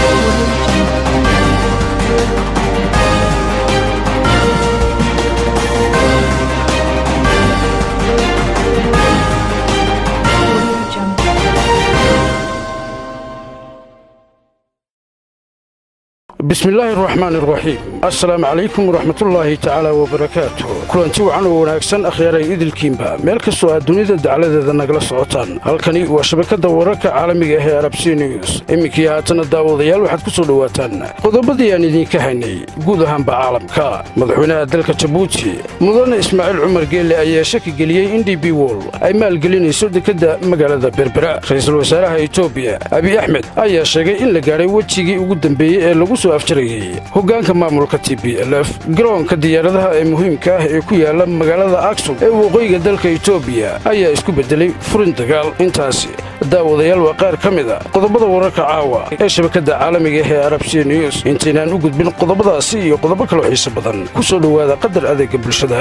bismillaahi araxmaan araxiim assalaamu calaykum waraxmatullaahi tacaala wabarakaatu kulanti wacan oo wanaagsan akhyaaray idilkiinba meel kastoo aad dunida dacladeeda nagala socotaan halkani waa shabakadda wararka caalamiga ah ee arabsi news iminkii haatana daawadayaal waxaad ku soo dhowaataan qodobadii aan idiinka haynay guud ahaanba caalamka madaxweynaha dalka jabuuti mudane ismaaciil cumar geelle ayaa shaki geliyey in d b wol ay maalgelinayso dekedda magaalada berbera ra'iisul wasaaraha etoobiya abiy axmed ayaa sheegay in la gaadhay wejigii ugu dembeeyey ee lagu soo afjarayey hoggaanka maamulka t b l f garoonka diyaaradaha ee muhiimka ah ee ku yaala magaalada aksum ee waqooyiga dalka etoobiya ayaa isku beddelay furin dagaal intaasi daawadayaal waa qaar ka mid a qodobada wararka caawa ee shabakadda caalamiga ah ee arabsiya news intaynaan u gudbin qodobadaasi iyo qodobo kaloo xiise badan ku soo dhowaada qadar adeegga bulshada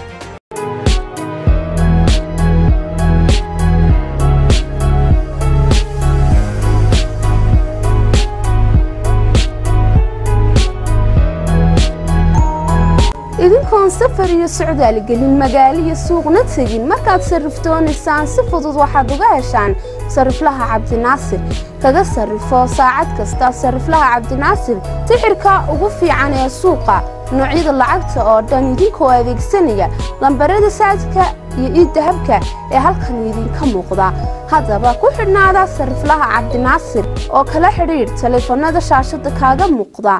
idinkoon safar iyo socdaal gelin magaalo iyo suuqna tegin markaad sarrifdoonaysaan si fudud waxaad uga heshaan sarriflaha cabdinaasir kaga sarrifo saacad kasta sarriflaha cabdinaasir tixirka ugu fiican ee suuqa noocyada lacagta oo dhan idinkoo adeegsanaya lambarada saadka iyo iiddahabka ee halkan idinka muuqda haddaba ku xidhnaada sarriflaha cabdinaasir oo kala xidhiidh taleefannada shaashadda kaaga muuqda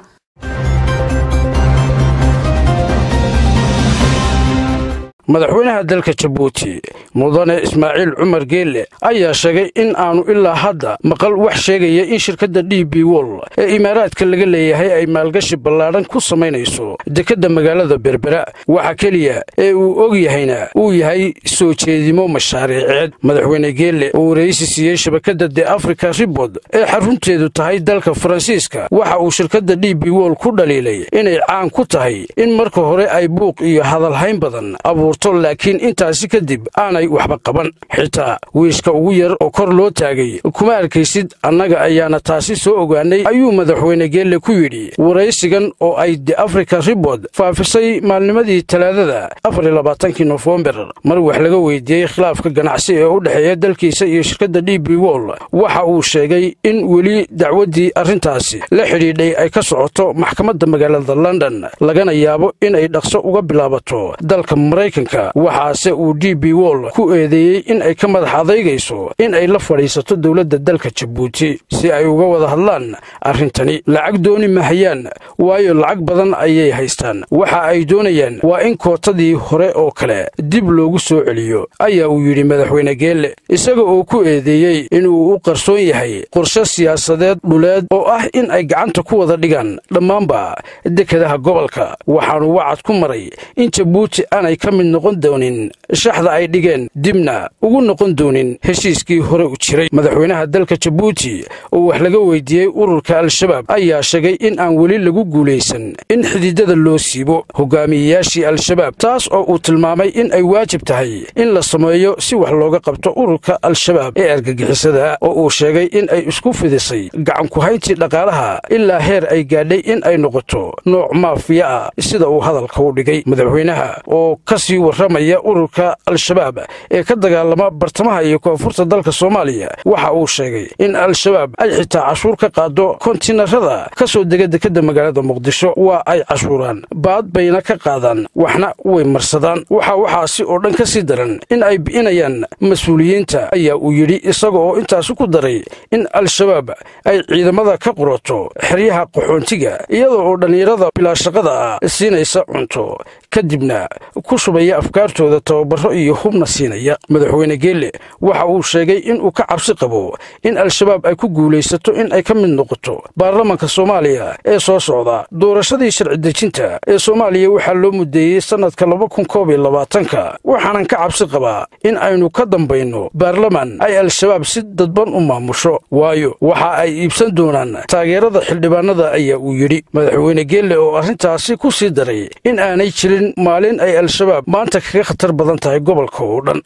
madaxweynaha dalka jabuuti mudane ismaaciil cumar geelle ayaa sheegay in aanu ilaa hadda maqal wax sheegaya in shirkadda d b wol ee imaaraadka laga leeyahay ay maalgashi ballaadhan ku samaynayso dekedda magaalada berbera waxa keliya ee uu og yahayna uu yahay soo jeedimo mashaariiceed madaxweyne geelle oo waraysi siiyey shabakadda de africa ribord ee xarunteedu tahay dalka faransiiska waxa uu shirkadda d b wol ku dhaliilay inay caan ku tahay in marka hore ay buuq iyo hadalhayn badan abuurto laakiin intaasi kadib aanay waxba qaban xitaa wiishka ugu yar oo kor loo taagay kuma arkaysid annaga ayaana taasi soo ogaanay ayuu madaxweyne geelle ku yidhi waraysigan oo ay de africa ribord faafisay maalnimadii talaadada afarlabaatankii nofembar mar wax laga weydiiyey khilaafka ganacsi ee u dhexeeya dalkiisa iyo shirkadda d b wol waxa uu sheegay in weli dacwaddii arrintaasi la xidhiidhay ay ka socoto maxkamadda magaalada london lagana yaabo inay dhaqso uga bilaabato dalka maraykanka waxaase uu d b wol ku eedeeyey in ay ka madax adaygayso in ay la fadhiisato dowladda dalka jabuuti si ay uga wada hadlaan arrintani lacag dooni mahayaan waayo lacag badan ayay haystaan waxa ay doonayaan waa in kootadii hore oo kale dib loogu soo celiyo ayaa uu yidhi madaxweyne geelle isaga oo ku eedeeyey inuu u qarsoon yahay qorshe siyaasadeed dhuleed oo ah in ay gacanta ku wada dhigaan dhammaanba dekedaha gobolka waxaanu wacad ku maray in jabuuti aanay ka mid noqon doonin shaxda ay dhigeen dibna ugu noqon doonin heshiiskii hore u jiray madaxweynaha dalka jabuuti oo wax laga weydiiyey ururka al-shabaab ayaa sheegay in aan weli lagu guulaysan in xididada loo siibo hogaamiyeyaashii al-shabaab taas oo uu tilmaamay in ay waajib tahay in la sameeyo si wax looga qabto ururka al-shabaab ee argagixisada oo uu sheegay in ay isku fidisay gacankuhayntii dhaqaalaha ilaa heer ay gaadhay in ay noqoto nooc maafiya ah sida uu hadalka u dhigay madaxweynaha oo ka sii warramaya ururka al-shabaab ee ka dagaalama bartamaha iyo koonfurta dalka soomaaliya waxa uu sheegay in al-shabaab ay xitaa cashuur ka qaado kontinarada ka soo dega dekedda magaalada muqdisho waa ay cashuuraan baad bayna ka qaadaan waxna way marsadaan waxa waxaasi oo dhan ka sii daran in ay bi'inayaan mas-uuliyiinta ayaa uu yidhi isaga oo intaasi ku daray in al-shabaab ay ciidamada ka qurato xeryaha qaxoontiga iyada oo dhallinyarada bilaashaqada ah siinaysa cunto kadibna ku shubaya afkaartooda tababaro iyo hubna siinaya madaxweyne geelle waxa uu sheegay inuu ka cabsi qabo in al-shabaab ay ku guulaysato in ay ka mid noqoto baarlamanka soomaaliya ee soo socda doorashadii sharci dejinta ee soomaaliya waxaa loo mudeeyey sannadka laba kun koob iyo labaatanka waxaanan ka cabsi qabaa in aynu ka dambayno baarlaman ay al-shabaab si dadban u maamusho waayo waxa ay iibsan doonaan taageerada xildhibaanada ayaa uu yidhi madaxweyne geelle oo arrintaasi ku sii daray in aanay jirin maalin ay al-shabaab maanta kaga khatar badan tahay gobolka oo dhan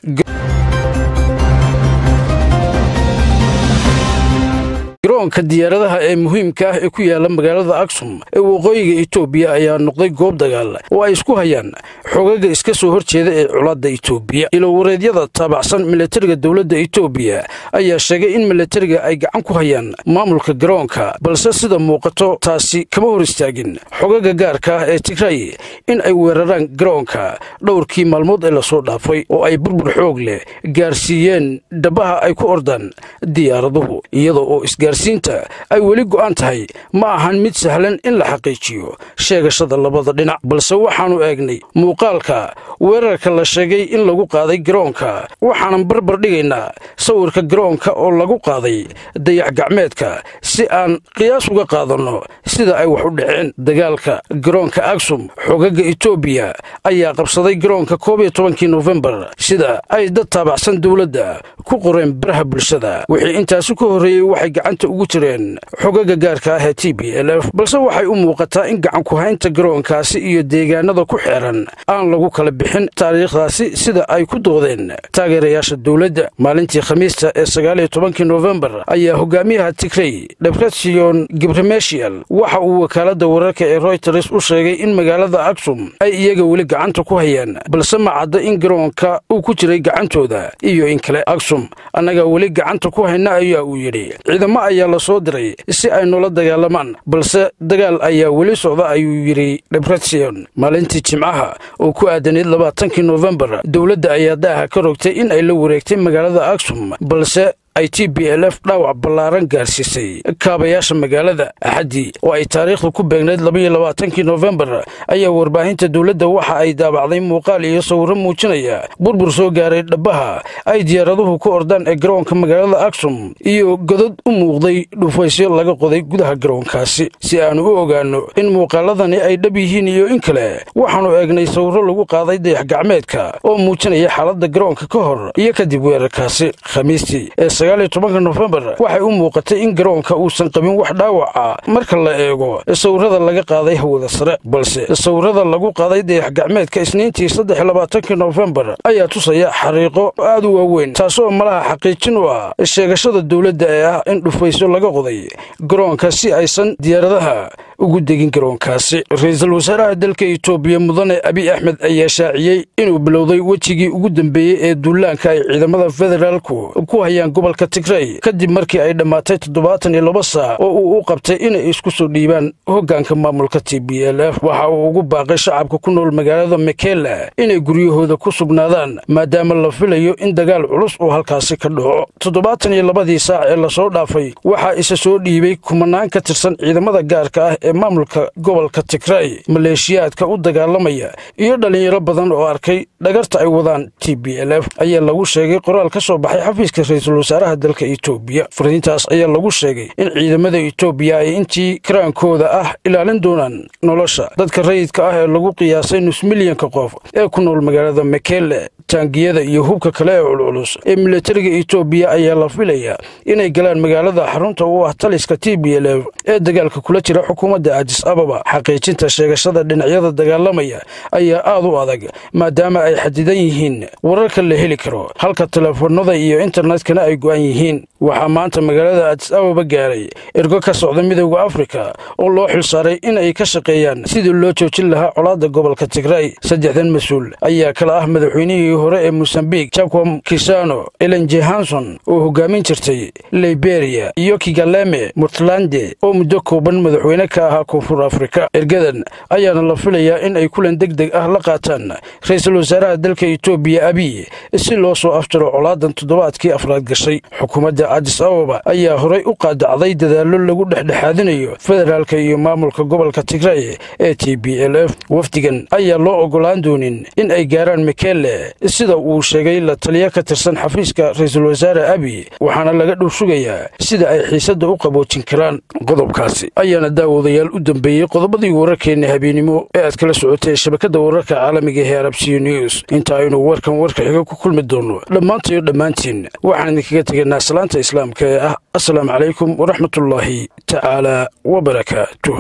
garoonka diyaaradaha ee muhiimka ah ee ku yaala magaalada aksum ee waqooyiga etoobiya ayaa noqday goob dagaal oo ay isku hayaan xogaga iska soo horjeeda ee colaadda etoobiya ilowareedyada taabacsan milatariga dowladda etoobiya ayaa sheegay in milatariga ay gacan ku hayaan maamulka garoonka balse sida muuqato taasi kama hor istaagin xogaga gaarka ah ee tigray in ay weeraraan garoonka dhowrkii maalmood ee lasoo dhaafay oo ay burbur xoog leh gaarsiiyeen dhabaha ay ku ordaan diyaaraduhu iyada oo isgaarsiinta ay weli go'an tahay ma ahan mid sahlan in la xaqiijiyo sheegashada labada dhinac balse waxaannu eegnay muuqaalka weerarka la sheegay in lagu qaaday garoonka waxaanan barbar dhigaynaa sawirka garoonka oo lagu qaaday dayax gacmeedka si aan qiyaas uga qaadanno sida ay wax u dhaceen dagaalka garoonka aksum xogaga etoobiya ayaa qabsaday garoonka koob iyo tobankii nofembar sida ay dad taabacsan dowladda ku qoreen baraha bulshada wixii intaasi ka horreeyey waxay gacanta ugu jireen xogaga gaarka ah ee t b l f balse waxay u muuqataa in gacanku-haynta garoonkaasi iyo deegaanada ku xeeran aan lagu kala bixin taariikhdaasi sida ay ku doodeen taageerayaasha dowladda maalintii khamiista ee sagaaliyo tobankii nofembar ayaa hogaamiyaha tigrey debretsion gibremeshial waxa uu wakaaladda wararka ee royters u sheegay in magaalada aksum ay iyaga weli gacanta ku hayaan balse ma cadda in garoonka uu ku jiray gacantooda iyo in kale aksum annaga weli gacanta ku hayna ayaa uu yidhi ciidamo ayaa la soo diray si ay noola dagaalamaan balse dagaal ayaa weli socda ayuu yidhi debretsion maalintii jimcaha oo ku aadanayd labaatankii nofembar dowladda ayaa daaha ka rogtay in ay la wareegtay magaalada aksum balse ay t b l f dhaawac ballaaran gaarsiisay kaabayaasha magaalada axaddii oo ay taariikhda ku beegnayd labaiyo labaatankii nofembar ayaa warbaahinta dowladda waxa ay daabacday muuqaal iyo sawirro muujinaya burbur soo gaaray dhabbaha ay diyaaraduhu ku ordaan ee garoonka magaalada aksum iyo godad u muuqday dhufaysyo laga qoday gudaha garoonkaasi si aanu u ogaanno in muuqaaladani ay dhab yihiin iyo in kale waxaannu eegnay sawirro lagu qaaday dayax gacmeedka oo muujinaya xaaladda garoonka ka hor iyo kadib weerarkaasi khamiistii tobanka nofembar waxay u muuqatay in garoonka uusan qabin wax dhaawaca marka la eego sawirrada laga qaaday hawada sare balse sawirrada lagu qaaday dayax gacmeedka isniintii saddex labaatankii nofembar ayaa tusaya xariiqo aad u waaweyn taasoo malaha xaqiijin u ah sheegashada dowladda ee ah in dhufaysyo laga qoday garoonka si aysan diyaaradaha ugu degin garoonkaasi ra-iisul wasaaraha dalka etoobiya mudane abi axmed ayaa shaaciyey inuu bilowday wejigii ugu dambeeyey ee duulaanka ay ciidamada federaalku ku hayaan gobolka tigray kadib markii ay dhammaatay toddobaatan iyo laba saac oo uu u qabtay inay isku soo dhiibaan hoggaanka maamulka t b l f waxa uu ugu baaqay shacabka ku nool magaalada mekela inay guryahooda ku sugnaadaan maadaama la filayo in dagaal culus uu halkaasi ka dhaco toddobaatan iyo labadii saac ee lasoo dhaafay waxaa isa soo dhiibay kumanaan ka tirsan ciidamada gaarka ah ee maamulka gobolka tigray maleeshiyaadka u dagaalamaya iyo dhallinyaro badan oo arkay dhagarta ay wadaan t b l f ayaa lagu sheegay qoraal ka soo baxay xafiiska ra-iisul wasaaraha dalka etoobiya fariintaas ayaa lagu sheegay in ciidamada etoobiya ay intii karaankooda ah ilaalin doonaan nolosha dadka rayidka ah ee lagu qiyaasay nus milyanka qof ee ku nool magaalada mekele taangiyada iyo hubka kale ee culculus ee milatariga etoobiya ayaa la filaya inay galaan magaalada xarunta u ah taliska t b l f ee dagaalka kula jira xukuumadda adis ababa xaqiijinta sheegashada dhinacyada dagaalamaya ayaa aad u adag maadaama ay xadidan yihiin wararka la heli karo halka telefoonada iyo internetkana ay go'an yihiin waxaa maanta magaalada adis ababa gaaray ergo ka socda midowda afrika oo loo xilsaaray in ay ka shaqeeyaan sidii loo joojin lahaa colaadda gobolka tigray saddexdan mas-uul ayaa kala ah madaxweynihii hore ee mosambik jakom kisano elen jehanson oo hogaamin jirtay liberia iyo kigaleme murtlande oo muddo kooban madaxweyne ka ahaa koonfur afrika ergadan ayaana la filayaa in ay kulan deg deg ah la qaataan ra-iisul wasaaraha dalka etoobiya abiy si loo soo afjaro colaadan toddobaadkii afraad gashay xukuumadda adis ababa ayaa horay u qaadacday dadaallo lagu dhexdhexaadinayo federaalka iyo maamulka gobolka tigray ee t b l f wafdigan ayaa loo ogolaan doonin in ay gaaraan mekele sida uu sheegay la taliya ka tirsan xafiiska ra-iisul wasaare abiy waxaana laga dhul sugayaa sida ay xiisadda u qaboojin karaan qodobkaasi ayaana daawadayaal u dambeeyey qodobadii wararkeenna habeenimo ee aad kala socotay shabakadda wararka caalamiga ee arabsiyo news inta aynu warkan warka xiga ku kulmi doonno dhammaantayo dhammaantiin waxaan idinkaga tegaynaa salaanta islaamka ee ah assalaamu calaykum waraxmatullaahi tacaala wabarakaatuh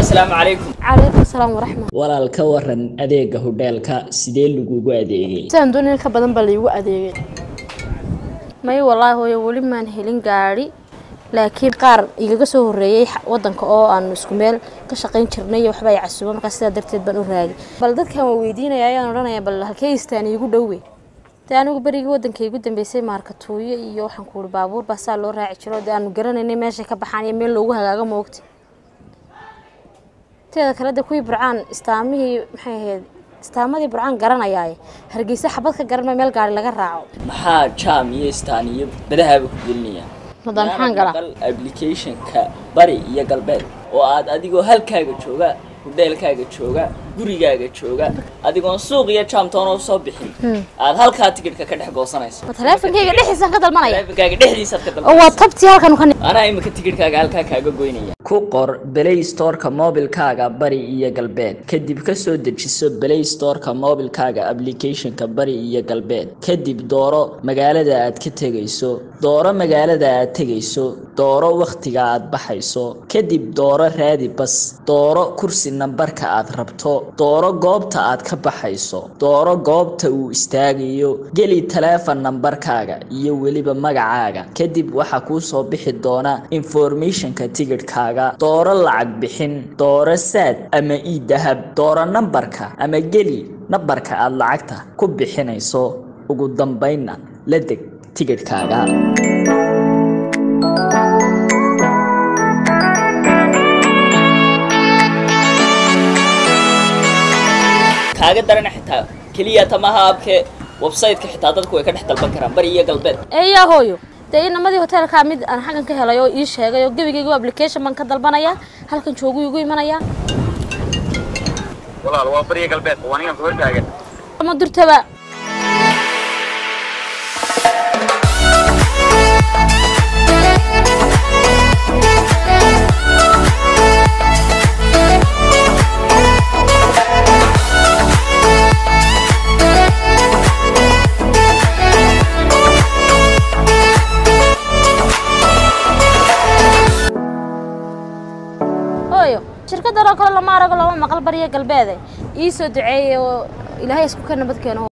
asalaamu calaykum calaykum salaam waraxmat walaal ka waran adeega hodheelka sidee lagugu adeegay sidaan doonay in ka badan baa laigu adeegay may wallaahi hooyo weli maan helin gaadhi laakiin qaar igaga soo horreeyey wadanka oo aanu isku meel ka shaqayn jirnay waxba ay casuuba markaa sidaa darteed baan u raagay bal dadkan waa weydiinaya ayaan odhanaya bal halkee istaan iigu dhowe dee anigu berigii wadanka igu dambeysay maarkatuuyo iyo waxaan ku uhi baabuur baa saa loo raaci jiro dee aanu garanaynay meeshay ka baxaan iyo meel loogu hagaago moogta teeda kale de kuwii burcaan istaamihii maxay ahayd istaamadii burcaan garanayaaye hargeysa xabad ka garan meel gaari laga raaco maxaa jaam iyo istaan iyo badahaaba ku gelinayaan madaan maxaan galaa applicationka bari iyo galbeed oo aad adigoo halkaaga jooga hodheelkaaga jooga gurigaaga jooga adigoon suuq iyo jaamtoona usoo bixin aad halkaa tikidhka ka dhex goosanayso ma taleefonkayga dhexdiisaan ka dalmanaya taleefankaaga dhexdiisaad ka oo waa dalbanayso tabtii halkan ka anaa imika tikidhkaaga halkaa kaaga goynaya ku qor play storeka mobilkaaga bari iyo galbeed kadib kasoo dejiso play storeka mobilkaaga applicationka bari iyo galbeed kadib dooro magaalada aad ka tegayso dooro magaalada aad tegayso dooro wakhtiga aad baxayso kadib dooro raadi bas dooro kursi nambarka aad rabto dooro goobta aad ka baxayso dooro goobta uu istaagayo geli taleefon nambarkaaga iyo weliba magacaaga kadib waxaa kuu soo bixi doona informationka tigidhkaaga dooro lacag bixin dooro saad ama ii dahab dooro nambarka ama geli nambarka aad lacagta ku bixinayso ugu dambaynna la deg tigidhkaaga kaaga darana xitaa keliya tamaha abke website-ka xitaa dadku way ka dhex dalban karaan bari iyo galbeed eeyaa hooyo dee inamadii hoteelkaa mid aan xaggan ka helay oo ii sheegay oo gebigaygu application baan ka dalbanaya halkan joogu igu imanaya walaal waa bariya galbeed waa ninkan ku hortaagan ama durtaba hooyo shirkadan oo kale lama arago lama maqal bariya galbeede ii soo duceeyey oo ilaahay isku ka nabad keeno